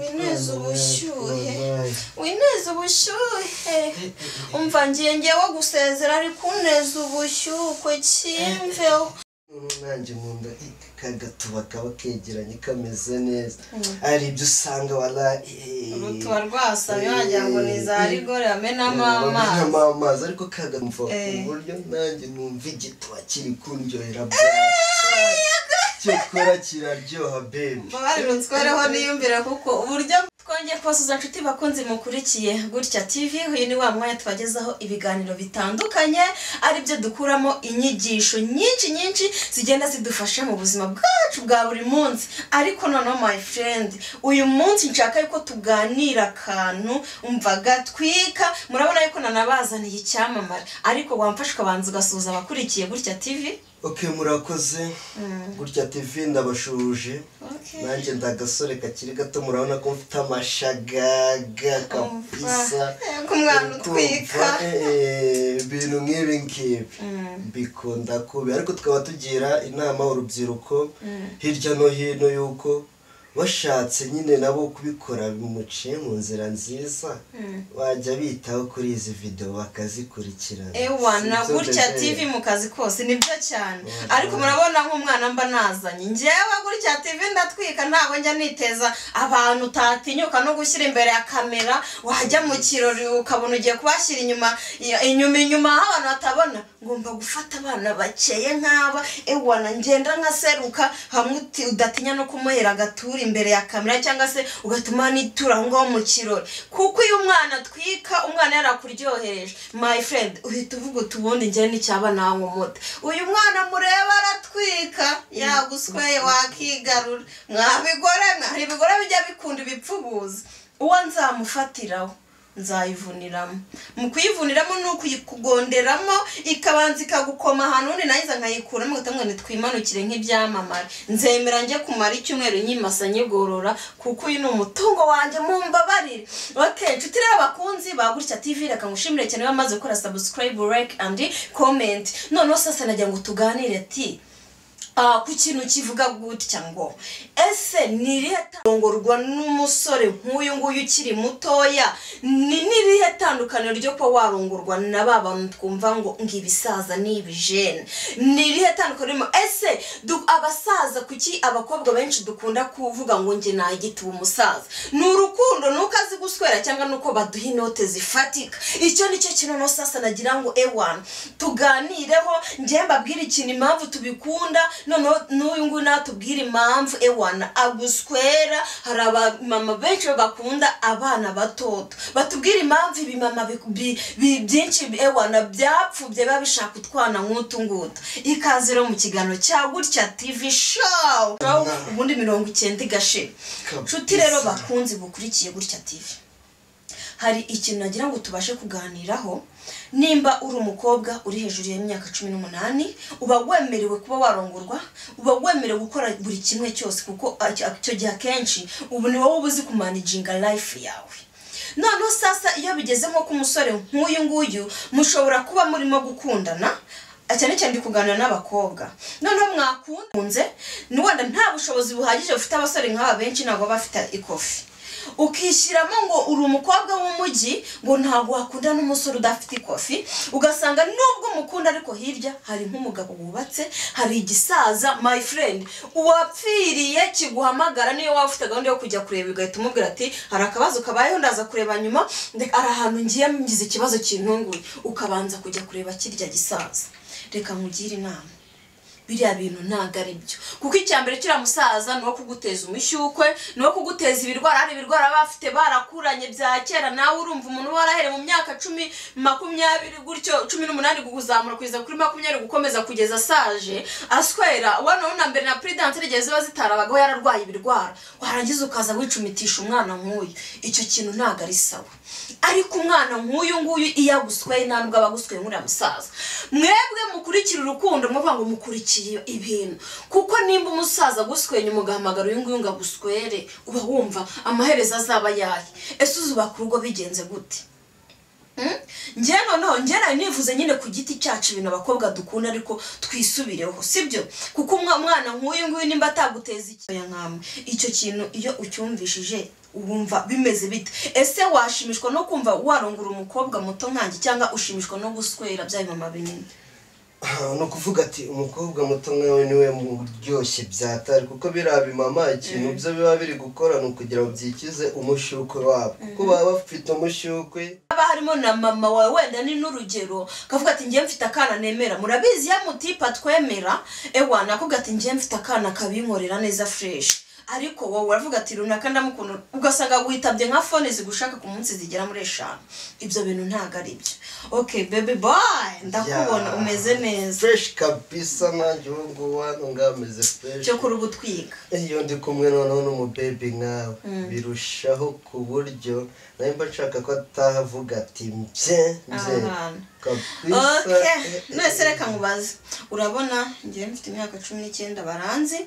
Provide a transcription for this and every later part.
wineze ubushyuhe wineze ubushyuhe umva ngiye ngewe gusezera ariko uneze ubushyuhe cyimveho nanjye mu nda kagatuba kaba kegeranye kameze neza hari ibyo usanga wala rutuba rwasamye wagira ngo ni za rigore bamenamo amazi bamenamo amazi ariko kagamva ku Eh. buryo nanjye numva igituba kiri kundyohera bwa cyokora kiraryoha bebi mubare runswereho niyumvira kuko uburyo twongeye kubasuza inshuti bakunzi mukurikiye gutya tv uyu ni wa mwanya tubagezaho ibiganiro bitandukanye ari byo dukuramo inyigisho nyinshi nyinshi zigenda zidufasha mu buzima bwacu bwa buri munsi ariko noneho my friend uyu munsi nshaka yuko tuganira akantu umva gatwika murabona yuko nanabazaniye icyamamare ariko wamfashe ukabanza ugasuhuza abakurikiye gutya tv ok murakoze gutya tv ndabashuje Okay. nanjye ndagasore kakiri gato murabona ko mfite amashagaga kabisa Eh, k'umwana Kumva, utwika. eh, ibintu nk'ibi ngibi bikunda kubi ariko tukaba tugira inama urubyiruko hirya no hino yuko washatse nyine nabo kubikora bimuciye mu nzira nziza wajya bitaho kuri izi videwo bakazikurikirana ewa na Sibyo gutya mbere. tv mu kazi kose nibyo cyane Mhm. ariko murabona nk'umwana mba nazanye ngewe gutya tv ndatwika ntabwo njya niteza abantu utatinyuka no gushyira imbere ya kamera wajya mu kirori ukabona ugiye kubashyira inyuma inyuma inyuma aho abantu batabona ngomba gufata abana bakeye nk'aba ewa na ngenda nkaseruka hamwe uti- udatinya no kumuhera agatura imbere ya kamera cyangwa se ugatuma nitura aho ngaho mu kirori kuko iyo umwana atwika umwana yarakuryohereje my friend uhita uvuga uti ubundi njye n'icyaba nawe umuta uyu mwana mureba aratwika yagusweye wakigarura mwa bigore hari ibigore bijya bikunda ibipfubuzi uwo nzamufatiraho nzayivuniramo mu kuyivuniramo ni ukuyigonderamo ikabanza ikagukoma ahantu undi nayiza nkayikuramo ugahita ngo ntitwimanukire nk'ibyamamare nzemera njye kumara icyumweru nyimasa nyigorora kuko uyu ni umutungo wanjye mumbabarire oke nshuti rero abakunzi ba gutya tv reka ngushimire cyane bamaze gukora subscribe like and comment noneho sasa nagira ngo tuganire ti Ah, ku kintu kivuga gutya ngo ese ni irihe tangorwa n'umusore nk'uyu nguyu ukiri mutoya ni n'irihe tandukaniro ryo kuba warongorwa na ba bantu twumva ngo ng'ibisaza n'ibijene ni irihe tandukaniro ririmo ese du- abasaza kuki abakobwa benshi dukunda kuvuga ngo njye nagituba umusaza ni urukundo nuko azi guswera cyangwa nuko baduha inote zifatika icyo nicyo kintu no sasa nagira ngo ewana tuganireho njye mbabwire ikintu impamvu tubikunda noneho n'uyu nguyu natubwire impamvu ewana aguswera hari abamama benshi bakunda abana batoto batubwire impamvu ibimama bi- bi- bi- byinshi ewana byapfubye biba bishaka utwana nk'utu ngutu ikaze rero mu kiganiro cya gutya tv show ubundi mirongo icyenda igashira Kabisa. nshuti rero bakunzi bukurikiye gutya tv hari ikintu nagira ngo tubashe kuganiraho nimba uri umukobwa uri hejuru y'imyaka cumi n'umunani uba wemerewe kuba warongorwa uba wemerewe gukora buri kimwe cyose kuko ac- icyo gihe akenshi ubu ni wowe uba uzi kumanaginga life yawe noneho sasa iyo bigeze nko ku musore nk'uyu nguyu mushobora kuba murimo gukundana cyane cyane ndi kuganira n'abakobwa noneho mwakunze ni wenda nta bushobozi buhagije bufite abasore nk'aba benshi ntabwo baba bafite ikofi ukishyiramo ngo uri umukobwa w'umujyi ngo ntabwo wakunda n'umusore udafite ikofi ugasanga nubwo umukunda ariko hirya hari nk'umugabo wubatse hari igisaza my friend uwapfiriye kiguhamagara niyo waba ufite gahunda yo kujya kureba ugahita umubwira ati hari akabazo kabayeho ndaza kureba nyuma ndeka- hari ahantu ngiye ngize ikibazo kintunguye ukabanza kujya kureba kirya gisaza reka nkugire inama biriya bintu ntabwo ari byo kuko icya mbere kiriya musaza ni uwo kuguteza umushyukwe ni uwo kuguteza ibirwara hari ibirwara baba bafite barakuranye bya kera nawe urumva umuntu uba warahereye mu myaka cumi makumyabiri gutyo cumi n'umunani kuzamura kugeza kuri makumyabiri gukomeza kugeza asaje aswera ubona na mbere na puridanse igihe ziba zitarabagaho yararwaye ibirwara warangiza ukaza wicumitisha umwana nk'uyu icyo kintu ntabwo ari sawa ariko umwana nk'uyu nguyu iyo agusweye nta nubwo aba agusweye nk'uriya musaza mwebwe mukurikira urukundo muvuga ngo mukurikiye ibintu kuko nimba umusaza aguswenye umugahamagara uyu nguyu ngo aguswere uba wumva amaherezo azaba yahe ese uzubaka urugo bigenze gute njyewe noneho njyewe nawe nivuze nyine ku giti cyacu ibintu abakobwa dukunda ariko twisubireho sibyo kuko umwana nk'uyu nguyu nimba ataguteza ikibazo nk'amwe icyo kintu iyo ucyumvishije wumva bimeze bite ese washimishwa no kumva warongura umukobwa muto nkange cyangwa ushimishwa no guswera bya mama binini Aha, ni ukuvuga ati umukobwa muto mwawe niwe muryoshye byatari kuko biriya bimama ikintu byo biba biri gukora ni ukugira ngo byikize umushyukwe wabo kuko baba bafite umushyukwe haba harimo na mama wawe wenda ni n'urugero akavuga ati njyewe mfite akana nemera murabizi iyo mutipa twemera ewa nakubwira ati njyewe mfite akana kabinkorera neza fureshi ariko wowe uravuga ati runaka ndamukunda ugasanga witabye nka fone zigushaka ku munsi zigera muri eshanu ibyo bintu ntabwo ari byo ok bebi boy ndakubona Ya. umeze neza fureshi kabisa nkanjye ubu ngubu hano ngaho ameze fureshi cyo kuri ubu utwika iyo ndi kumwe noneho n'umubebi nkawe birushaho ku buryo nawe mba nshaka ko ataha avuga ati mbye mbye Ahantu. kabisa ok none reka nkubaze urabona njyewe mfite imyaka cumi n'icyenda baranzi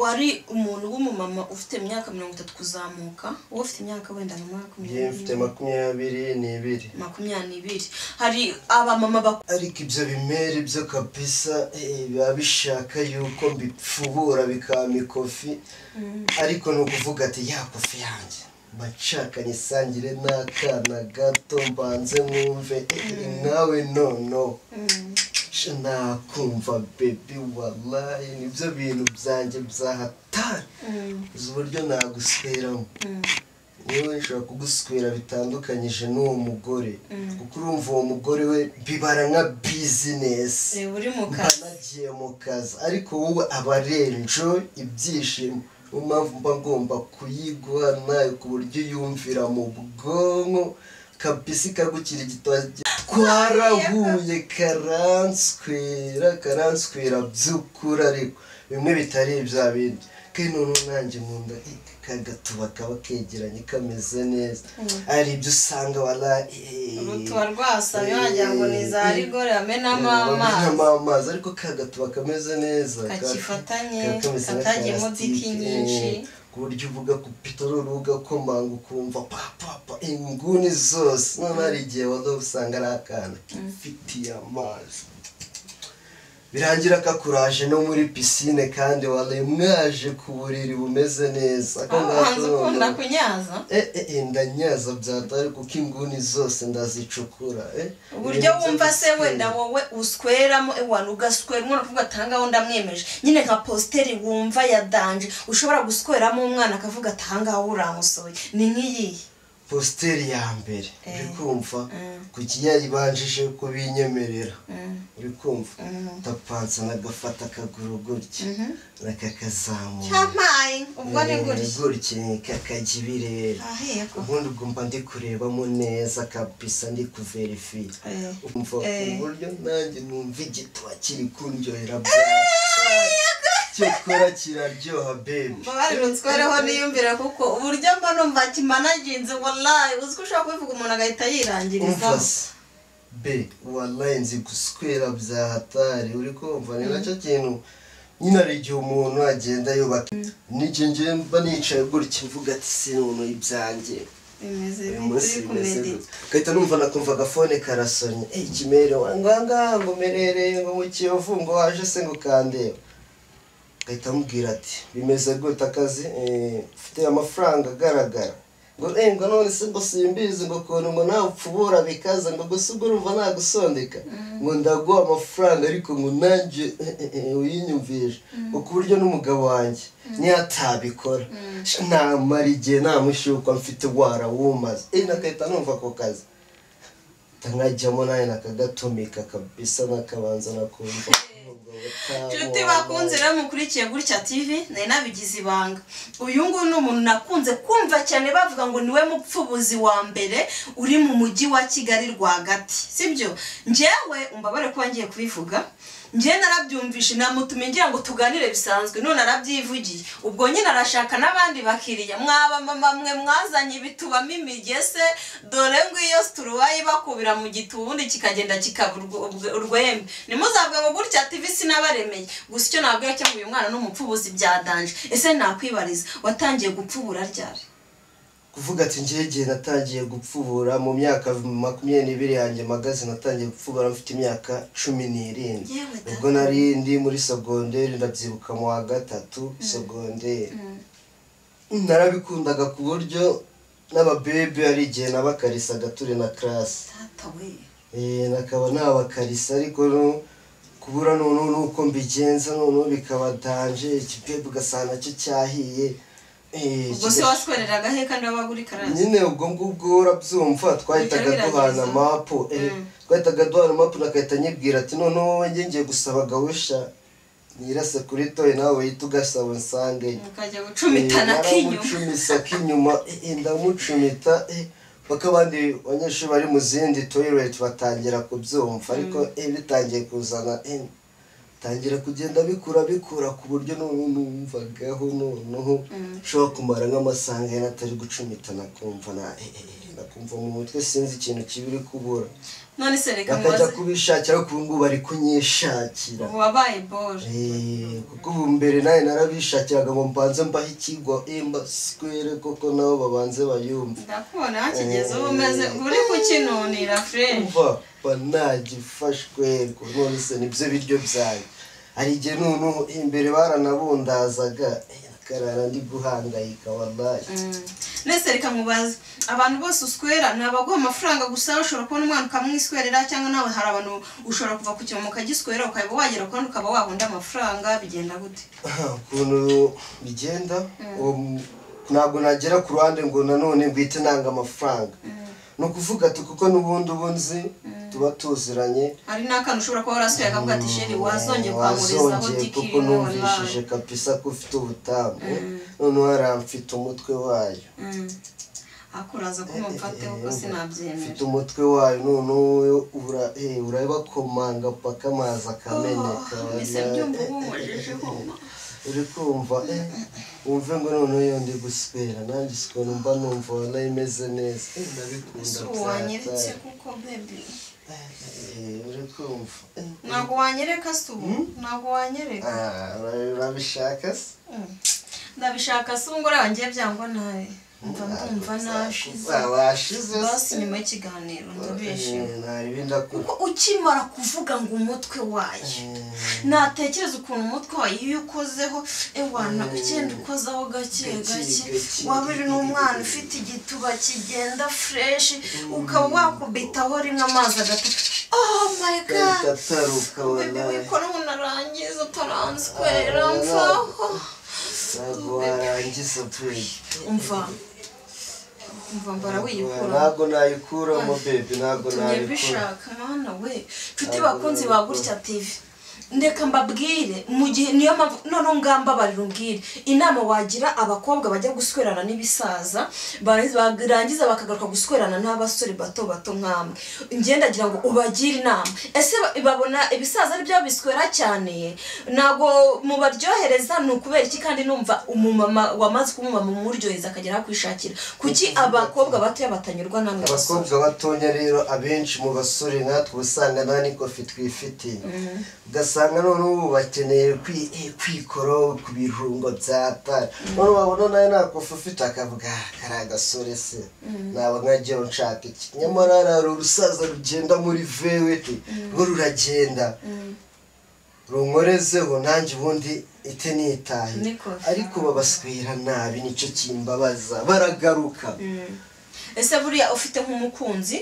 wari umuntu w'umumama ufite imyaka mirongo itatu kuzamuka wowe ufite imyaka wenda njye nka makumyabiri mfite makumyabiri n'ibiri makumyabiri n'ibiri hari abamama bakora ariko ibyo bimeri byo kabisa eh, biba bishaka yuko mbipfubura bikaba ikofi ariko ni ukuvuga ati ya kofi yanjye mba nshakanye isangire n'akana gato mbanze mwumve eh, nawe nono Sha nakumva bebi wallahi nibyo bintu byanjye byahatari uzi uburyo nagusweramo yewe nshobora kuguswera bitandukanyije n'uwo mugore kuko urumva uwo mugore we bibara nka bizinesi eh, uri mu mba kazi nagiye mu kazi ariko wowe aba ari enjoy ibyishimo niyo mpamvu mba ngomba kuyiguha nawe ku buryo uyumvira mu bwonko kabisa ikagukira igitoki twarahuye karanswera karanswera by'ukuri ariko bimwe bitari ibya bindi kandi noneho nanjye nkunda kagatuba kaba kegeranye kameze neza hari ibyo usanga wara rutuba rwasamye wagira ngo ni za rigore bamenamo amazi bamenamo amazi ariko ka gatuba kameze neza kakifatanye ka- kameze nka katagiyemo plastique, diki nyinshi eh, ku buryo uvuga ku pitorori ugakomanga ukumva papapa inguni zose noneho hari igihe waza usanga ari akana kifitiye amazi birangira kakuraje no muri pisine kandi wari mwaje ku buriri bumeze neza Ako aho ngako hanze ukunda noneho- kunyaza Eh, eh, eh, ndanyaza byatari kuko inguni zose ndazicukura eh. uburyo Ibintu wumva se by'ubuswere. wenda wowe usweramo ewana ugaswera umwana ukavuga ati ahangaha undi amwemeje nyine nka positeri wumva ya danje ushobora gusweramo umwana akavuga ati ahangaha urangusoye ni nk'iyihe positeri ya mbere uri kumva Mm. ku kinyayibanjije ko binyemerera Mm. uri kumva Mm. tapansa nagafata akaguru gutya nakakazamura cyamaye ubwo ni Eh, gutya gutya kakajya ibirere ahiye ko ubundi ugomba ndi kurebamo neza kabisa ndi kuverifiye Eh. umva Eh. uburyo nanjye numva igituba kiri kundyohera bya cyokora kiraryoha bebi mbabarira unswereho niyumvire kuko uburyo mba numva kimanaginze wallahi uzi ko ushobora kubivuga umuntu agahita yirangirizaho umvase be wallahi nzi guswera bya hatari uri kumva ni nacyo kintu nyine hari igihe umuntu agenda yubaka n'igihe ngewe mba nicaye gutya mvuga ati sinunuye ibyanjye bimeze uyu bite munsi uri bimeze kumedita gutya gahita numva nakumva agafone karasonye eh kimere ngo ahangaha ngo merereye ngo mu kiyovu ngo waje se ngo kandeba gahita amubwira ati bimeze gute akazi eh mfite amafaranga agaragara ngo eh ngo none se ngo simbizi ngo ukuntu ngo nawe upfubura bikaza ngo gusa ubwo urumva nagusondeka ngo ndaguha amafaranga ariko ngo nanjye eh, eh, eh, uyinyumvishe ngo ku buryo n'umugabo wanjye niyo atabikora namara igihe namushyukwa mfite warawumaze eh nagahita numva ako kazi nkajyamo nawe nakagatumika kabisa nakabanza nakumva nshuti bakunze rero mukurikiye gutya tv nari nabigize ibanga uyu nguyu ni umuntu nakunze kumva cyane bavuga ngo niwe mupfubuzi wa mbere uri mu mujyi wa kigali rwagati sibyo njyewe umbabare kuba ngiye kubivuga njyewe narabyumvishe namutumye ngira ngo tuganire bisanzwe none arabyivugiye ubwo nyine arashaka n'abandi bakiriya mwaba mama mwe mwazanye bitubamo imigese dore ngwiyo situruwa ibakubira mu giti ubundi kikagenda kikaba urwo- urwo- urwembe ntimuzavuge ngo gutya tv sinabaremeye gusa icyo nabwira cyo ngo uyu mwana ni umupfubuzi byadanje ese nakwibariza watangiye gupfubura ryari kuvuga ati njyewe igihe natangiye gupfubura mu myaka makumyabiri n'ibiri yanjye magaze natangiye gupfubura mfite imyaka cumi n'irindwi Yewe da. ubwo nari ndi muri segonderi ndabyibuka mu wa gatatu segonderi narabikundaga ku buryo n'ababebe hari igihe nabakarisaga turi na karasi data we Eh, nakaba nabakarisa ariko no- kubura noneho nuko mbigenza noneho bikaba danje ikipebe ugasanga nacyo cyahiye Eh, ubwo se kiga- waswereraga he kandi wabaga uri karasi nyine ubwo ngubwo urabyumva twahitaga Birangiza. duhana mapu eh, Mm. twahitaga duhana mapu nagahita nyibwira ati noneho wowe njye ngiye gusaba gahusha nirase kuri toye nawe wihita ugasaba nsange mukajya gucumitana k'inyuma naramucumisa k'inyuma eh, ndamucumita eh, paka abandi banyeshuri bari mu zindi toilet batangira kubyumva ariko eh, bitangiye kuzana eh, tangira kugenda bikura bikura ku buryo noneho numvagaho noneho ushobora kumara nk'amasaha nk'aya atari gucumita nakumva na eh, eh, eh, nakumva mu mutwe sinzi ikintu kibi uri kubura none se reka bakajya mubaze kubishakira ariko ubu ngubu bari kunyishakira ubu wabaye bore Eh, kuko ubu mbere nawe narabishakiraga ngo mbanze mbahe ikigo imba sikwere koko nabo babanze bayumve ndakubona hakigeze uba umeze uri kukinunira fureshi kuva banagifashwe ngo none se nibyo biryo byayo hari igihe noneho imbere baranabundazaga eh, akarara ndi guhangayika wallahi nese reka mubaze abantu bose uswera ni abaguha amafaranga gusa ushobora kubona umwana ukamwiswerera cyangwa nawe hari abantu ushobora kuva ku kimomo ukagiswera ukaba wagera ku kandi ukaba wahunda amafaranga bigenda gute ukuntu bigenda um, ntabwo nagera ku ruhande ngo nanone bwite nanga amafaranga ni ukuvuga ati kuko n'ubundi ubunzi tuba tuziranye hari n'akantu ushobora kuba warasuye akavuga ati sheri wazongeye kwamurizaho wazongeye kuko dikiri numvishije kabisa ko ufite ubutamu noneho haramfite umutwe wayo akuraza kumumfateho ko mfite sinabyemera umutwe wayo noneho ura- eh, urabakomanga paka amazi akameneka Oh, mbese byumva uba umujije homa uri kumva eh, wumve ngo noneho iyo ndi guswera nanjye ukuntu mba numva ubona imeze neza Eh, ndabikunda ese ubu wanyeretse byataye. kuko bebi Eh, uri kumva Eh, ntabwo wanyereka se ubu ntabwo wanyereka ah, ura- urabishaka se Mm. ndabishaka se ubu ngora wangiye byangwa nawe mva ndumva nashize Ah, washize se. basi nyuma y'ikiganiro ndabeshewe Eh, nta ribi ndakuru- kuko ukimara kuvuga ngo umutwe wayo Eh, natekereza ukuntu umutwe wayo iyo ukozeho ewana ugenda ukozaho gake gake gake. waba uri n'umwana ufite igituba kigenda fureshi ukaba wakubitaho rimwe amazi agata oh my god gahita ataruka bebe wallahi. wikora umuntu arangiza utaranswera Ah, mvaho ntabwo warangiza pe umva umva mbara wiyikura ntabwo nayikuramo bebe ntabwo tumye nabikura mbishaka mwana we nshuti bakunzi ba gutya tivi ndeka mbabwire mu gihe niyo mpamvu noneho ngambabarira umbwire inama wagira abakobwa bajya guswerana n'ibisaza barangiza barangiza bakagaruka guswerana n'abasore bato bato nk'amwe njye ndagira ngo ubagire inama ese ba- babona ibisaza ari byo biswera cyane ntabwo mubaryohereza ni ukubera iki kandi numva umumama wamaze kumumama umuryohereza akagera aho kwishakira kuki abakobwa batoya batanyurwa namwe basore abakobwa batonya rero abenshi mu basore natwe usanga nta n'ikofi twifitiye ugasanga noneho ubu bakeneye kwi- eh, kwikora ku birungo bya tari noneho wabona nawe nta kofi ufite akavuga "Ah, kariya gasore se naba nkajyaho nshaka iki nyamara hari urusaza rugenda muri vewete ngo ruragenda runkorezeho nanjye ubundi ite nitahe Niko. ariko babaswera nabi nicyo kimbabaza baragaruka ese buriya ufite nk'umukunzi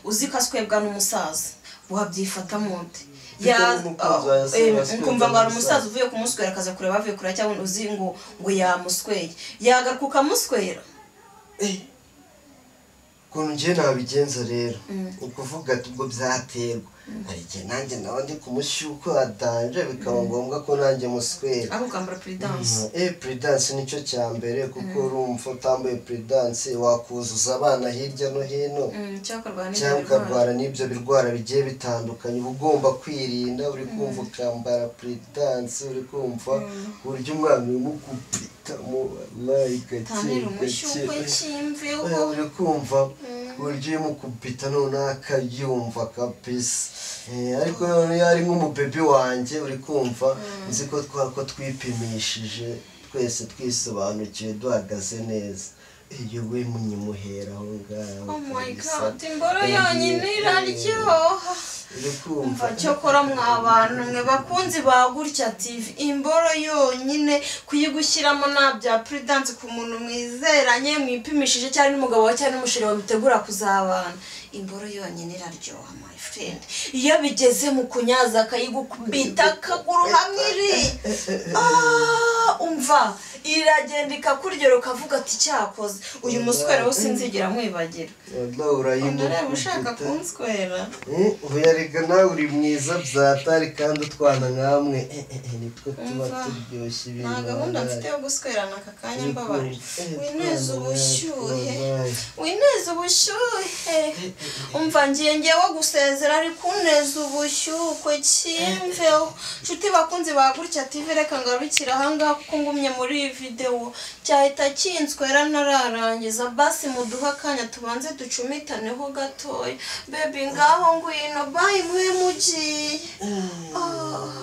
uzi ko aswebwa n'umusaza wabyifata mute Ufite n'umukunzi wawe se waswebwa kumva ngo hari n'umusaza. umusaza uvuye kumuswera akaza kureba avuye kureba cyangwa uzi ngo ngo yamusweye yagaruka ukamuswera ukuntu njye nabigenza rero ni ukuvuga ati ubwo byaterwa hari igihe nanjye nawe ndi kumushyuko adanje bikaba ngombwa ko nanjye muswera aho ukambara puridanse Eh, puridanse nicyo cya mbere kuko urumva utambaye puridanse wakuzuza abana hirya no hino cyakorwa n'ibyo cyangwa ukarwara n'ibyo birwara bigiye bitandukanye uba ugomba kwirinda uri kumva ukambara puridanse uri kumva ku buryo umwana urimo gupitamo wallahi gake tanira umushyuko gake cy'imveho Eh, uri kumva ku buryo iyo mukupita noneho akayumva kabisa Eh, ariko noneho iyo ari nk'umubebi wanjye uri kumva nzi ko twako twipimishije twese twisobanukiwe duhagaze neza iyo we munyimuhera aho ngaho oh my kabisa. god imboro Yongeye yonyine iraryoha uri kumva umva cyokora mwa bantu mwe bakunzi ba gutya tv imboro yonyine kuyigushyiramo nta bya puridanse ku muntu mwizeranye mwipimishije cyangwa n'umugabo wawe cyangwa n'umusheri wawe mutegura kuzabana imboro yonyine iraryoha my friend iyo bigeze mu kunyaza akayigukubita akaguru hamwe iri Ah, umva iragenda ikakuryera ukavuga ati cyakoze uyu muswera we sinzigera mwibagira Wallah, urayimukubita. ndareba ushaka kunswera Eh, ubu yarega nawe uri mwiza byatari kandi utwana nkamwe Eh, eh, eh, nitwo tuba Umva, turyoshye ibintu nta gahunda wabaye. mfite yo guswerana aka kanya mbabarira Eh, wineze twana ubushyuhe wabaye. wineze ubushyuhe umva ngiye ngewe gusezera ariko uneze ubushyuhe cyimveho nshuti bakunzi ba gutya tv reka ngarukire ahangaha kuko ngumye muri iyi videwo cyahita kinswera ntararangiza basi muduhe akanya tubanze ducumitaneho gatoya bebi ngaho ngwino bayi mwe mugiye Ah.